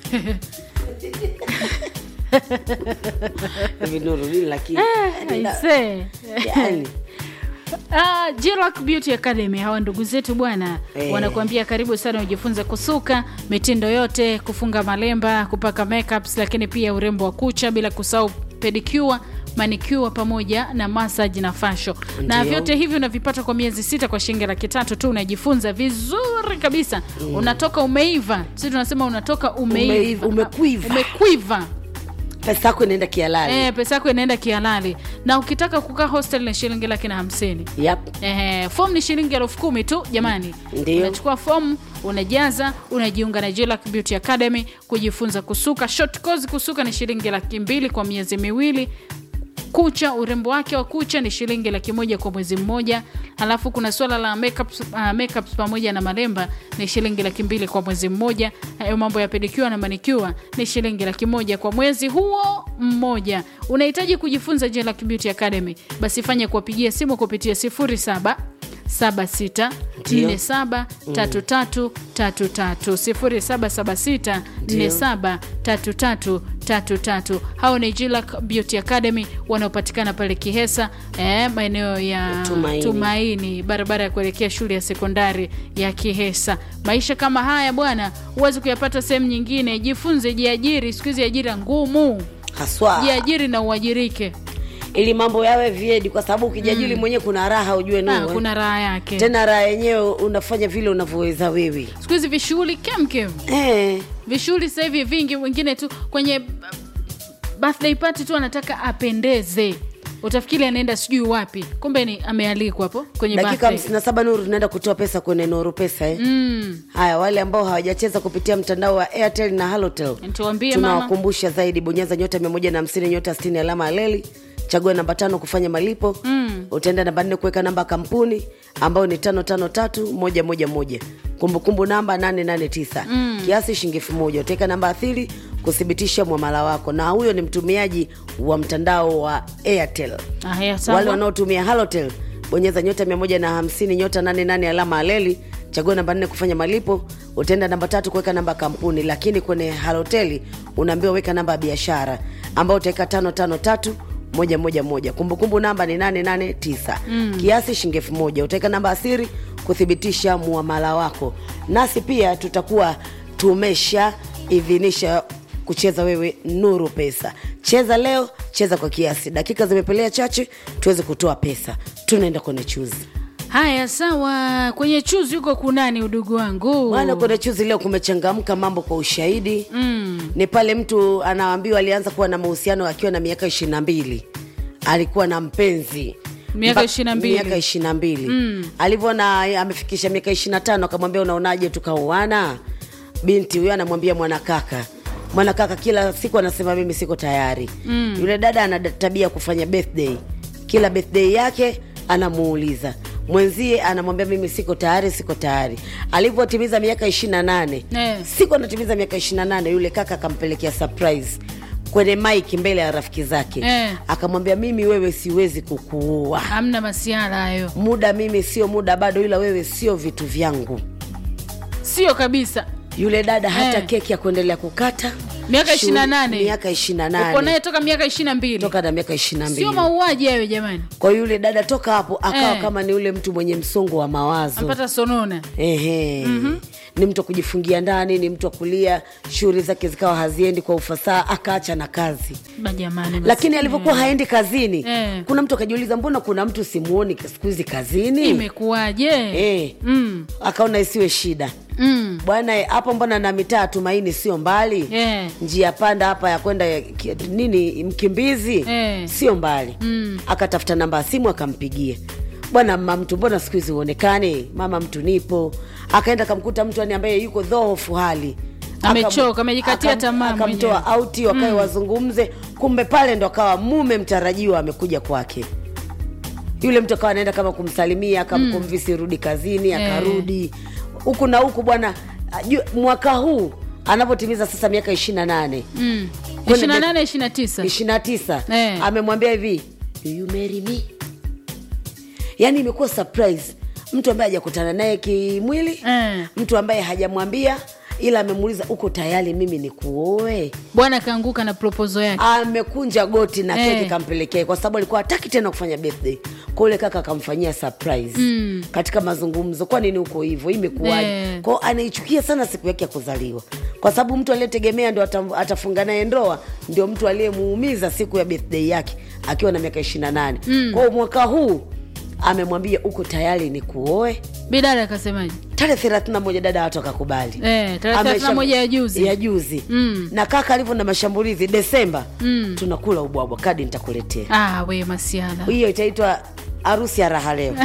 hivi Nuru nini lakini Yaani na- Aisee. yaani Ah, Jillac Beauty Academy hawa ndugu zetu bwana Eh. wanakuambia karibu sana ujifunze kusuka mitindo yote, kufunga malemba, kupaka makeups, lakini pia urembo wa kucha, bila kusahau pedicure manicure pamoja na massage na fasho na Ndio. vyote hivi unavipata kwa miezi sita kwa shilingi laki tatu tu unajifunza vizuri kabisa unatoka umeiva sisi tunasema unatoka umeiva Umeiva, umekwiva. umekwiva pesa yako inaenda kialali Eh, pesa yako inaenda kihalali na ukitaka kukaa hostel ni shilingi laki na hamsini yap Eh, fomu ni shilingi elfu kumi tu jamani. Ndio. Unachukua fomu, unajaza, unajiunga na Jillac Beauty Academy kujifunza kusuka. Short course kusuka ni shilingi laki mbili kwa miezi miwili. Kucha, urembo wake wa kucha ni shilingi laki moja kwa mwezi mmoja. Halafu kuna swala la makeups, uh, makeups pamoja na malemba ni shilingi laki mbili kwa mwezi mmoja. Hayo mambo ya pedicure na manicure ni shilingi laki moja kwa mwezi huo mmoja. Unahitaji kujifunza Jillac Beauty Academy, basi fanya kuwapigia simu kupitia 07 76 47 33 33 0776 47 33 33. Hao ni Jillac Beauty Academy wanaopatikana pale Kihesa, eh, maeneo ya Tumaini. Tumaini, barabara ya kuelekea shule ya sekondari ya Kihesa. Maisha kama haya bwana, huwezi kuyapata sehemu nyingine. Jifunze, jiajiri. Siku hizi ajira ngumu, haswa jiajiri na uajirike. ili mambo yawe viedi kwa sababu ukijajili mwenyewe kuna raha ujue Ah, Nuru, eh. kuna raha yake. tena raha yenyewe unafanya vile unavyoweza wewe Siku hizi vishughuli kemkem eh. vishughuli sasa hivi vingi, wengine tu kwenye birthday party tu anataka apendeze, utafikiri anaenda sijui wapi, kumbe ni amealikwa hapo kwenye dakika birthday. hamsini na saba Nuru tunaenda kutoa pesa kwenye Nuru Pesa eh. Mm. Haya, wale ambao hawajacheza kupitia mtandao wa Airtel na Halotel, Tuambie mama. tunawakumbusha zaidi, bonyeza nyota mia moja na hamsini nyota sitini alama ya leli, chagua namba tano kufanya malipo mm. utaenda namba nne kuweka namba ya kampuni ambayo ni tano tano tatu moja moja moja kumbukumbu namba nane nane tisa mm. kiasi shilingi elfu moja utaweka namba athiri kuthibitisha mwamala wako, na huyo ni mtumiaji wa mtandao wa Airtel. Haya, sawa. Wale wanaotumia Halotel bonyeza nyota 150 nyota 88 alama aleli, chagua namba nne kufanya malipo, utaenda namba tatu kuweka namba ya kampuni, lakini kwenye Halotel unaambiwa weka namba ya biashara ambayo utaweka tano tano tatu moja moja moja. Kumbukumbu namba ni 889 mm. kiasi shilingi elfu moja utaweka namba asiri kuthibitisha muamala wako, nasi pia tutakuwa tumesha idhinisha kucheza wewe Nuru Pesa. Cheza leo, cheza kwa kiasi. Dakika zimepelea chache, tuweze kutoa pesa. Tunaenda kwenye chuzi Haya, sawa. Kwenye chuzi huko kunani, udugu wangu? bwana. Kwenye chuzi leo kumechangamka mambo kwa ushahidi mm. Ni pale mtu anaambiwa alianza kuwa na mahusiano akiwa na miaka ishirini na mbili alikuwa na mpenzi Miaka Mpa- 22. miaka ishirini na mbili alivyoona amefikisha miaka ishirini na tano akamwambia unaonaje tukaoana binti huyo anamwambia mwanakaka mwanakaka kila siku anasema mimi siko tayari mm. yule dada ana tabia ya kufanya birthday kila birthday yake anamuuliza mwenzie anamwambia mimi siko tayari siko tayari alivyotimiza miaka ishirini na nane Eh. siku anatimiza miaka ishirini na nane yule kaka akampelekea surprise kwenye mike mbele ya rafiki zake Eh. akamwambia mimi wewe siwezi kukuua Hamna masiala hayo, muda mimi sio muda bado ila wewe sio vitu vyangu sio kabisa. yule dada hata Eh. keki ya kuendelea kukata Miaka Shughuli- 28. miaka ishirini na Uko naye nane toka miaka ishirini na mbili, toka na miaka ishirini na sio mbili mauaji hayo jamani, kwa hiyo yule dada toka hapo akawa Eh. kama ni yule mtu mwenye msongo wa mawazo ampata sonona. Ehe. ni mtu wa kujifungia ndani ni mtu wa kulia shughuli zake zikawa haziendi kwa ufasaha akaacha na kazi Ba jamani, basi. lakini alivyokuwa haendi kazini Eh. kuna mtu akajiuliza mbona kuna mtu simuoni siku hizi kazini imekuwaje? Eh. Mm. akaona isiwe shida Mm. bwana eh, hapo mbona na mitaa tumaini sio mbali Eh. njia panda hapa ya kwenda ya ki- nini mkimbizi Eh. sio mbali Mm. akatafuta namba ya simu akampigia bwana mama mtu mbona siku hizi uonekane mama mtu nipo akaenda akamkuta mtu ani ambaye yuko dhoofu hali Amechoka, Akam- amejikatia akam- tamaa akamtoa mwenyewe. auti wakae wazungumze kumbe pale ndo akawa mume mtarajiwa amekuja kwake yule mtu akawa anaenda kama kumsalimia akamkomvisi rudi kazini akarudi huku na huku bwana ajue- mwaka huu anapotimiza sasa miaka ishiri na nane Mm. Kwenda 28 29. ishiri na tisa Eh. amemwambia hivi "Do you marry me yaani imekuwa surprise mtu ambaye hajakutana naye kimwili Eh. mtu ambaye hajamwambia ila amemuuliza uko tayari mimi ni kuoe bwana kaanguka na proposal yake amekunja goti na Eh. keki kampelekea kwa sababu alikuwa hataki tena kufanya birthday kwa ule kaka akamfanyia surprise mm. katika mazungumzo kwa nini uko hivyo imekuwaje Eh. kwao anaichukia sana siku yake ya kuzaliwa kwa sababu mtu aliyetegemea ndo ata- atafunga naye ndoa ndio mtu aliyemuumiza siku ya birthday yake akiwa na miaka ishiri na nane mm. kwao mwaka huu amemwambia uko tayari ni kuoe bidada akasemaje tarehe thelathini na moja dada watu akakubali Eh, tarehe Amesha- 31 ya juzi. ya juzi Mm. na kaka alivyo na mashambulizi desemba mm. tunakula ubwabwa kadi nitakuletea ah, we masiala hiyo itaitwa harusi ya raha leo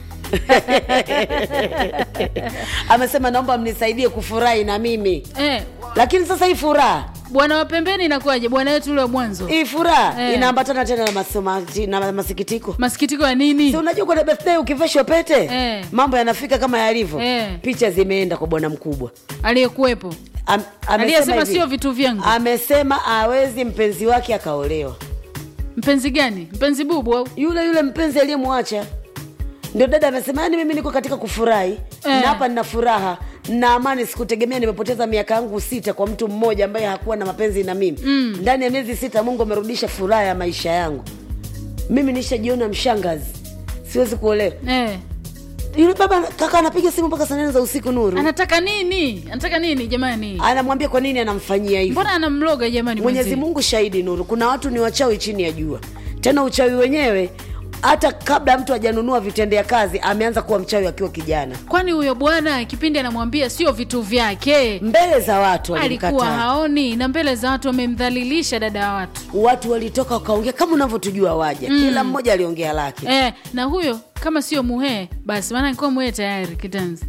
amesema naomba mnisaidie kufurahi na mimi eh, lakini sasa hii furaha bwana wa pembeni inakuwaje bwana wetu ule wa mwanzo hii furaha Eh. inaambatana tena na, masoma, na masikitiko masikitiko ya nini si unajua kwenye birthday ukiveshwa pete Eh. mambo yanafika kama yalivyo Eh. picha zimeenda kwa bwana mkubwa aliyekuwepo Am, amesema aliyesema hivi, sio vitu vyangu amesema awezi mpenzi wake akaolewa mpenzi gani mpenzi bubu au yule yule mpenzi aliyemwacha ndio dada amesema yani mimi niko katika kufurahi Eh. na hapa nina furaha na amani sikutegemea nimepoteza miaka yangu sita kwa mtu mmoja ambaye hakuwa na mapenzi na mimi mm. ndani ya miezi sita mungu amerudisha furaha ya maisha yangu mimi nishajiona mshangazi siwezi kuolewa eh. yule baba kaka anapiga simu mpaka saa nane za usiku nuru anataka nini anataka nini jamani anamwambia kwa nini anamfanyia hivyo mbona anamloga jamani mwenyezi mwenzie? mungu shahidi nuru kuna watu ni wachawi chini ya jua tena uchawi wenyewe hata kabla mtu hajanunua vitendea kazi ameanza kuwa mchawi akiwa kijana kwani huyo bwana kipindi anamwambia sio vitu vyake mbele za watu alikuwa walimkataa haoni na mbele za watu wamemdhalilisha dada wa watu watu walitoka wakaongea kama unavyotujua waja mm. kila mmoja aliongea lake eh, na huyo kama sio muhee basi maana nikuwa muhee tayari kitanzi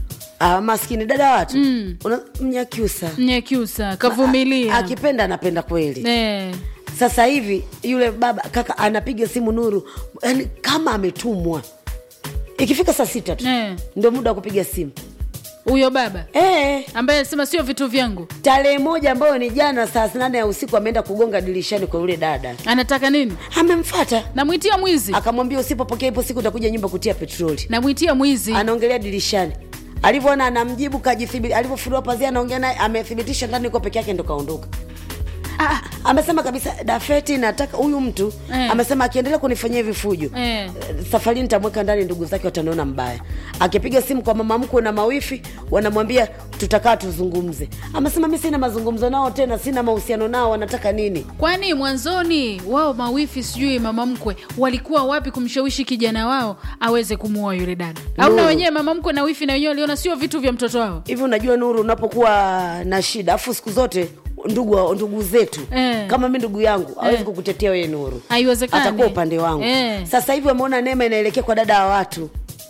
ah, maskini dada watu Mm. Una, mnyakyusa mnyekyusa kavumilia akipenda anapenda kweli eh, sasa hivi yule baba kaka anapiga simu nuru yani kama ametumwa ikifika saa sita tu Eh. ndio muda wa kupiga simu huyo baba eh. ambaye anasema sio vitu vyangu tarehe moja ambayo ni jana saa nane ya usiku ameenda kugonga dirishani kwa yule dada anataka nini amemfata namwitia mwizi akamwambia usipopokea ipo siku utakuja nyumba kutia petroli namwitia mwizi anaongelea dirishani alivyoona anamjibu kajithibiti alivyofunua pazia anaongea naye amethibitisha ndani uko peke yake ndo kaondoka Ah, amesema kabisa dafeti nataka huyu mtu Eh. amesema akiendelea kunifanyia vifujo eh. safari nitamweka ndani ndugu zake wataniona mbaya akipiga simu kwa mama mkwe na mawifi wanamwambia tutakaa tuzungumze amesema mi sina mazungumzo nao tena sina mahusiano nao wanataka nini kwani mwanzoni wao mawifi sijui mama mkwe walikuwa wapi kumshawishi kijana wao aweze kumuoa yule dada au na No. wenyewe mama mkwe na wifi na wenyewe waliona sio vitu vya mtoto wao hivi unajua nuru unapokuwa na shida afu siku zote ndugu wa- ndugu zetu Eh. kama mi ndugu yangu hawezi Eh. kukutetea wewe nuru haiwezekani atakuwa upande wangu eh. sasa hivi wameona neema inaelekea kwa dada wa watu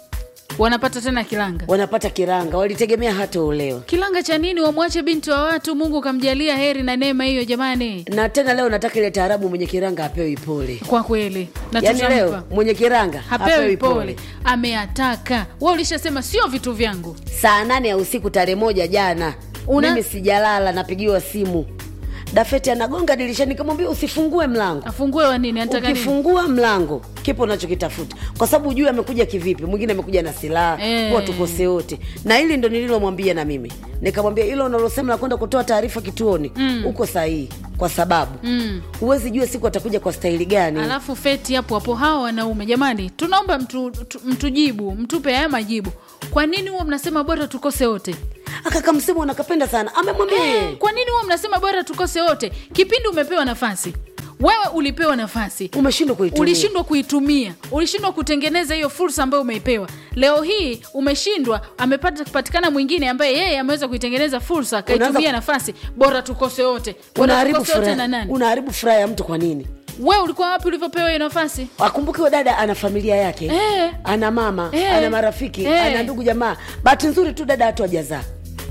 wanapata tena kilanga wanapata kiranga walitegemea hata olewa kilanga cha nini wamwache binti wa watu mungu kamjalia heri na neema hiyo jamani na tena leo nataka ile taarabu mwenye kiranga apewi pole kwa kweli na yaani tutampa. leo mwenye kiranga hapewi pole ameataka wa ulishasema sio vitu vyangu saa nane ya usiku tarehe moja jana Una- mimi sijalala napigiwa simu dafeti anagonga dirishani kamwambia usifungue mlango afungue wa nini anataka nini ukifungua mlango kipo unachokitafuta kwa sababu ujue amekuja kivipi mwingine amekuja na silaha Eh. huwa tukose wote na hili ndo nililomwambia na mimi nikamwambia hilo unalosema la kwenda kutoa taarifa kituoni uko sahihi kwa sababu Mm. huwezi jua siku atakuja kwa staili gani alafu feti hapo hapo hawa wanaume jamani tunaomba mtu, tu- mtujibu mtupe haya majibu kwa nini huwa mnasema bora tukose wote akaka msimu anakapenda sana amemwambia yeye. kwa nini huwa mnasema bora tukose wote kipindi umepewa nafasi wewe ulipewa nafasi umeshindwa kuitumia ulishindwa kuitumia ulishindwa kutengeneza hiyo fursa ambayo umeipewa leo hii umeshindwa amepata kupatikana mwingine ambaye yeye ameweza kuitengeneza fursa akaitumia Unaanza- nafasi bora tukose wote bora unaharibu tukose wote na furaha nani unaharibu furaha ya mtu kwa nini wewe ulikuwa wapi ulivyopewa hiyo nafasi akumbuke huyo dada ana familia yake Eh. ana mama Eh. ana marafiki Eh. ana ndugu jamaa bahati nzuri tu dada hatu ajazaa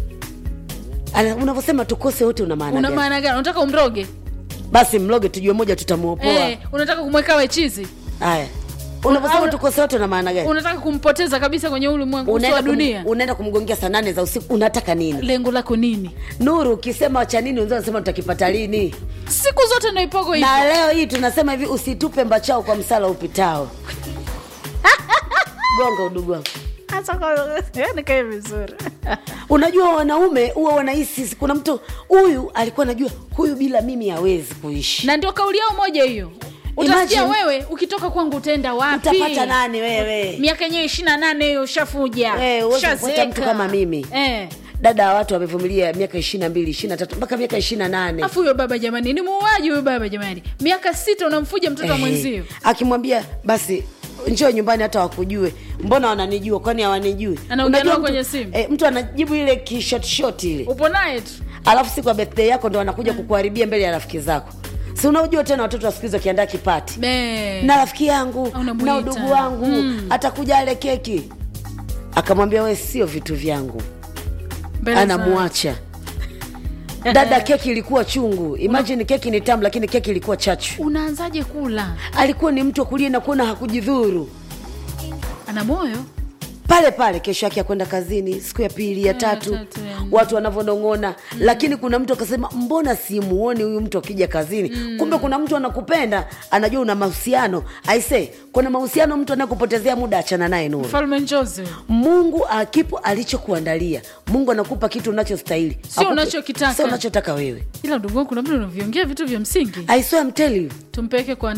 Ana- unavyosema tukose wote una maana una gani? maana gani unataka umroge basi mloge tujue moja tutamuopoa eh, unataka kumweka wechizi haya unavyosema au- tukose wote una maana gani unataka kumpoteza kabisa kwenye ulimwengu uso wa unaenda dunia kum, unaenda kumgongea saa nane za usiku unataka nini lengo lako nini nuru ukisema cha nini wenzao wanasema tutakipata lini siku zote ndo ipogo hivi na leo hii tunasema hivi usitupe mbachao kwa msala upitao gonga udugu wangu Hasa kwa- nikae vizuri unajua wanaume huwa wanahisi kuna mtu huyu alikuwa anajua huyu bila mimi hawezi kuishi na ndio kauli yao moja hiyo utasikia Imagine- wewe ukitoka kwangu utaenda wapi utapata nani wewe miaka yenyewe ishiri na nane hiyo ushafuja Eh, huwezi kupata ushazeeka. mtu kama mimi. eh. dada wa watu wamevumilia miaka ishiri na mbili ishiri na tatu mpaka miaka ishiri na nane afu huyo baba jamani ni muuaji huyo baba jamani miaka sita unamfuja mtoto wa Eh, mwenzio akimwambia basi njoo nyumbani hata wakujue mbona wananijua kwani hawanijui Anaongea Unajua nao mtu- kwenye simu. eh, mtu anajibu ile kishotshot ile upo naye tu alafu siku ya birthday yako ndo anakuja kukuharibia mbele ya rafiki zako si unajua tena watoto wa siku hizi wakiandaa kipati Eh. na rafiki yangu Unamuita. na udugu wangu Mm. atakuja ale keki akamwambia we sio vitu vyangu Mbele za- anamwacha dada keki ilikuwa chungu imagine keki ni tamu lakini keki ilikuwa chachu unaanzaje kula alikuwa ni mtu wa kulia na kuona hakujidhuru ana moyo pale pale kesho yake akwenda kazini siku ya pili ya tatu tatu, ya nne. watu wanavyonong'ona lakini kuna mtu akasema mbona simuoni huyu mtu akija kazini kumbe kuna mtu anakupenda anajua una mahusiano aise kuna mahusiano mtu anayekupotezea muda achana naye nuru mfalme njozi mungu akipo alichokuandalia mungu anakupa kitu unachostahili Sio Hakupi- unachokitaka. sio unachotaka wewe ila ndugu wangu kuna vile unaviongea vitu vya msingi I swear I'm telling you tumpeleke kwa